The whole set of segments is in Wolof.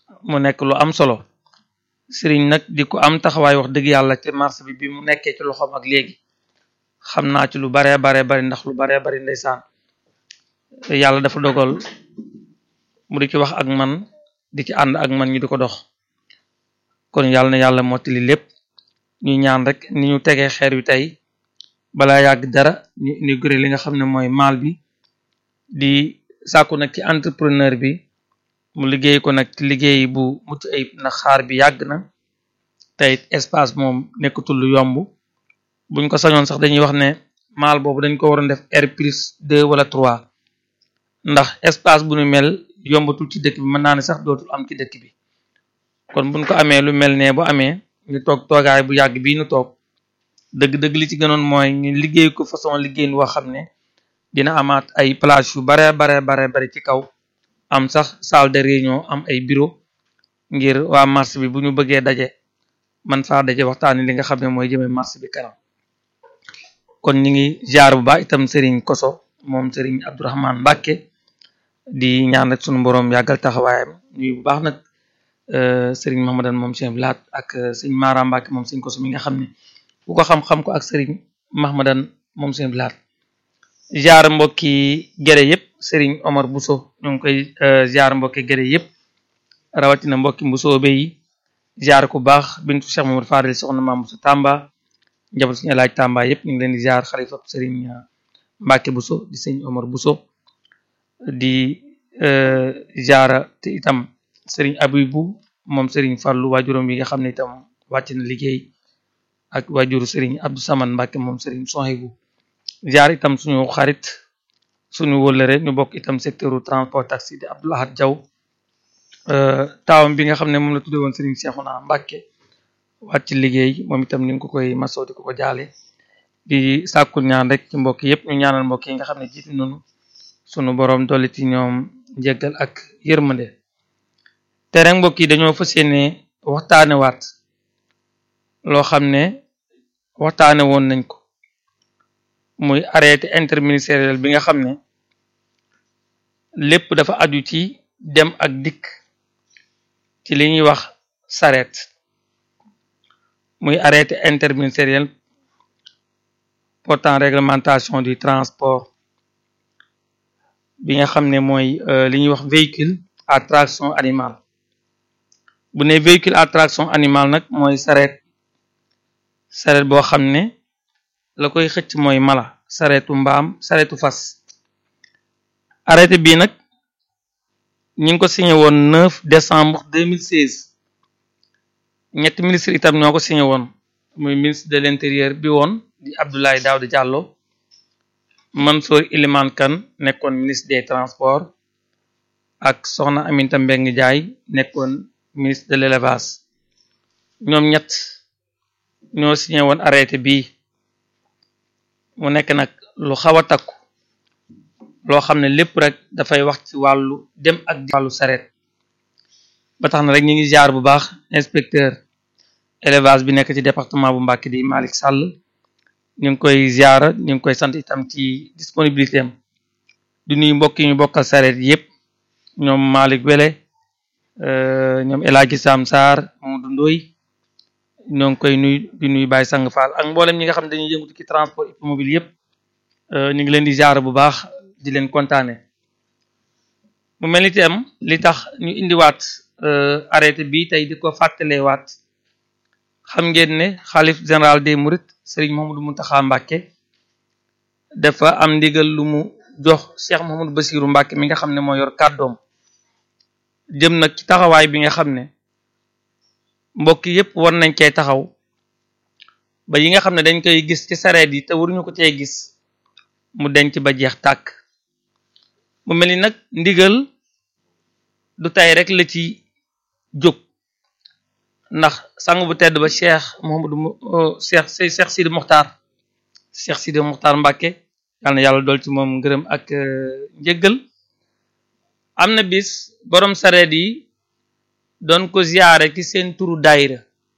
mu nekk lu am solo sëriñ nag di ko am taxawaay wax dëgg yàlla ci marché bi bi mu nekkee ci loxoom ak léegi xam naa ci lu baree baree bari ndax lu baree bari ndeysaan yàlla dafa dogal mu di ci wax ak man di ci ànd ak man ñu di ko dox kon yàlla na yàlla mottali lépp ñu ñaan rek ni ñu tegee xeer wi tey balaa yàgg dara ñu inauguré li nga xam ne mooy maal bi di sàkku nag ci entrepreneur bi mu liggéey ko nag ci liggéey bu mucc ayib na xaar bi yàgg na tey espace moom nekkatul lu yomb buñ ko sañoon sax dañuy wax ne maal boobu dañ ko waroon def R plus deux wala trois ndax espace bu nu mel yombatul ci dëkk bi mën naa ne sax dootul am ci dëkk bi kon buñ ko amee lu mel ne bu amee ñu toog toogaay bu yàgg bii ñu toog dëgg-dëgg li ci gënoon mooy ñu liggéey ko façon liggéey woo xam ne dina amaat ay plage yu bare bare bare bari ci kaw am sax salle de réunion am ay bureau ngir waa marché bi bu ñu bëggee daje man faa daje waxtaani li nga xam ne mooy jëmee marché bi kanam kon ñi ngi jaar bu baax itam Serigne Koso moom Serigne Abdourahmane Mbacke di ñaan rek sunu borom yàggal taxawaayam ñuy bu baax nag Serigne Mahamadan moom Cheikh Laat ak Serigne Mara Mbacke moom Serigne Koso mi nga xam ne ku ko xam-xam ko ak Serigne Mahamadan moom Cheikh Laat jaar mbokki gere yëpp Serigne Omar Bousso ñu ngi koy jaar mbokki gere yëpp rawatina mbokki Bousso yi jaar ku baax bintu Cheikh Mamadou Fadel soxna Maam Bousso Tamba njaboot suñu laaj Tamba yëpp ñu ngi leen di jaar xalifa Serigne Mbacke Bousso di Serigne Omar Bousso di jaara te itam Serigne Abibou moom Serigne Fallou waajuram yi nga xam ne itam wàcc na liggéey ak waajuru Serigne Abdou Saman Mbacke moom Serigne Sohibou jaar itam suñu xarit suñu wëllëre ñu bokk itam secteur transport taxi di Abdou Lahad Diaw taawam bi nga xam ne moom la tudde woon Serigne Cheikhouna Mbacke wàcc liggéey moom itam ñu ngi ko koy masoo di ko ko jaale di sàkku ñaan rek ci mbokk yëpp ñu ñaanal mbokk yi nga xam ne jiitu nañu sunu borom dolli ci ñoom njéggal ak yërmande te rek mbokk yi dañoo fas yéene waxtaane waat loo xam ne waxtaane woon nañ ko muy arrêté interministériel bi nga xam ne lépp dafa aju ci dem ak dikk ci li ñuy wax saret muy arrêté interministériel portant réglementation du transport bi nga xam ne mooy li ñuy wax véhicule à traction animale bu ne véhicule à traction animale nag mooy saret saret boo xam ne la koy xëcc mooy mala saretu mbaam saretu fas arrêté bii nag ñi ngi ko signé woon 9 décembre 2016 ñetti ministre itam ñoo ko signé woon muy ministre de l'intérieur bi woon di Abdoulaye Daouda Diallo Mansour Iliman Kane nekkoon ministre des transports ak soxna Aminata Mbengue Ndiaye nekkoon ministre de l'élevage ñoom ñett ñoo signé woon arrêté bii mu nekk nag lu xaw a takku loo xam ne lépp rek dafay wax ci wàllu dem ak wàllu saret ba tax na rek ñu ngi jaar bu baax inspecteur élevage bi nekk ci département bu Mbacké di Malick Sall ñu ngi koy ziara ñu ngi koy sant itam ci disponibilité am di nuyu mbokk yi ñu bokkal saret yëpp ñoom Malick Wele ñoom El Hadji Sam Sarr Mamadou Ndoye ñoo ngi koy nuyu di nuyu Baye Sang Fall ak mboolem ñi nga xam ne dañuy yëngu ci transport hippomobile yëpp ñu ngi leen di ziara bu baax di leen kontaane mu mel ni itam li tax ñu indiwaat arrêté bi tey di ko fàttalewaat xam ngeen ne xalif général des mourides Serigne Mouhamadou Mountakha Mbacké dafa am ndigal lu mu jox Cheikh Mouhamadou Bassirou Mbacké mi nga xam ne moo yor kàddoom jëm nag ci taxawaay bi nga xam ne mbokk yépp war nañ cee taxaw ba yi nga xam ne dañ koy gis ci sareet yi te waruñu ko cee gis mu denc ba jeex tàkk mu mel ni nag ndigal du tay rek la ci jóg ndax sang bu tedd ba cheikh Mouhamadou cheikh cheikh Sidi Mokhtar cheikh Sidi Mokhtar Mbacké yàlla na yàlla dool ci moom ngërëm ak njëggal am na bis borom sareet yi doon ko ziyaare ci seen turu daayira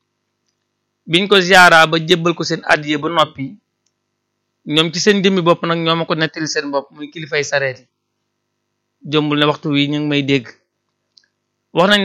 biñ ko ziyaara ba jébbal ko seen addiye ba noppi ñoom ci seen jëmmi bopp nag ñoo ma ko nettali seen bopp muy kilifay sareet yi jombul ne waxtu wi ñu ngi may dégg wax nañ